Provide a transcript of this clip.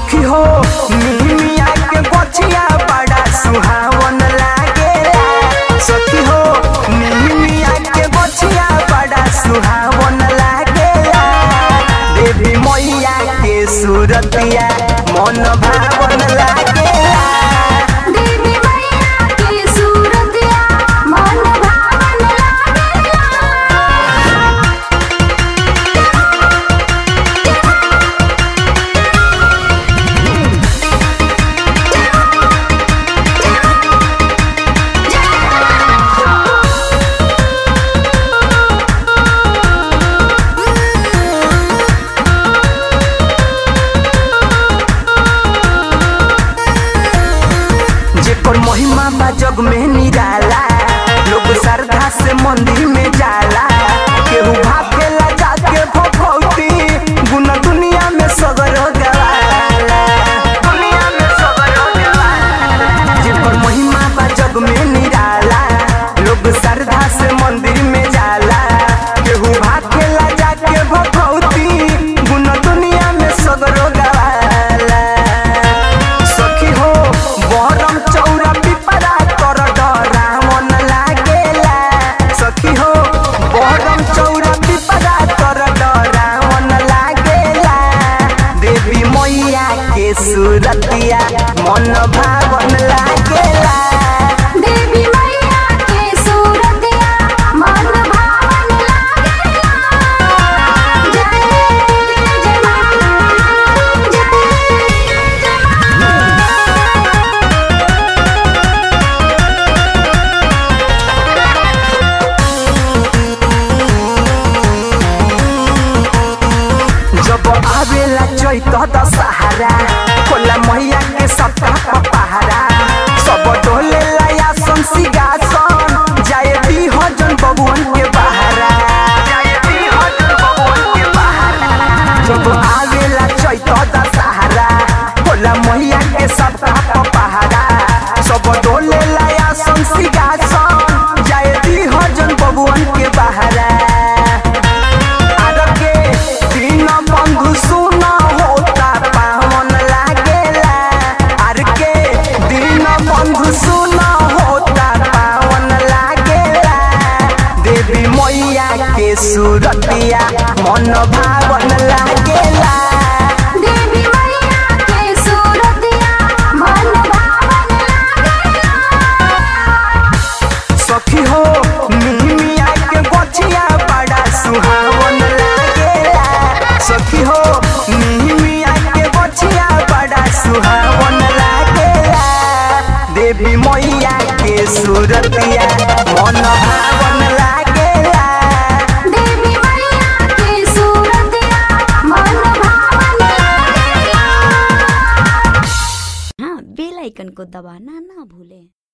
सखी हो मिमिया के बचिया बड़ा सुहावन लागेला सखी हो मिमिया के बचिया बड़ा सुहावन लागेला देवी मैया के सूरतिया मन भावन लागेला देवी मैया की सूरतिया मन भावन लागेला जेकर महिमा बा जग में निराला लोग श्रद्धा से मंदिर में जाला केहू भागेला जाके भगवती गुना दुनिया में सगर गवाला दुनिया में सगर गवाला जेकर महिमा बा जग में निराला लोग श्रद्धा से मंदिर में जाला केहू भागेला जाके भगवती गुना दुनिया में सगर गवाला सखी हो बरम चौरा पिपरा कर डरावन लागेला सखी हो बरम चौरा पिपरा कर डरावन लागेला देवी मैया के सूरतिया मन भावन लागेला देवी मैया की सूरतिया मन भावन लागेला जय जय मां जय जय मां जब आवेला चैत दशहरा खोला मैया के सप्ताह पहारा सब डोले लाया सन सिंहासन जाए दी हजन बबुअन के बहारा जाए दी हजन बबुअन के बहारा जब आवेला चैत दशहरा खोला मैया के सप्ताह पहारा सब डोले लाया सन सिंहासन जाए दी हजन बबुअन के बहारा आर के दिन बंधु सुन होता पावन लागेला आर के दिन बंधु सुन होता पावन लागेला देवी मैया के सूरतिया मन भावन लागेला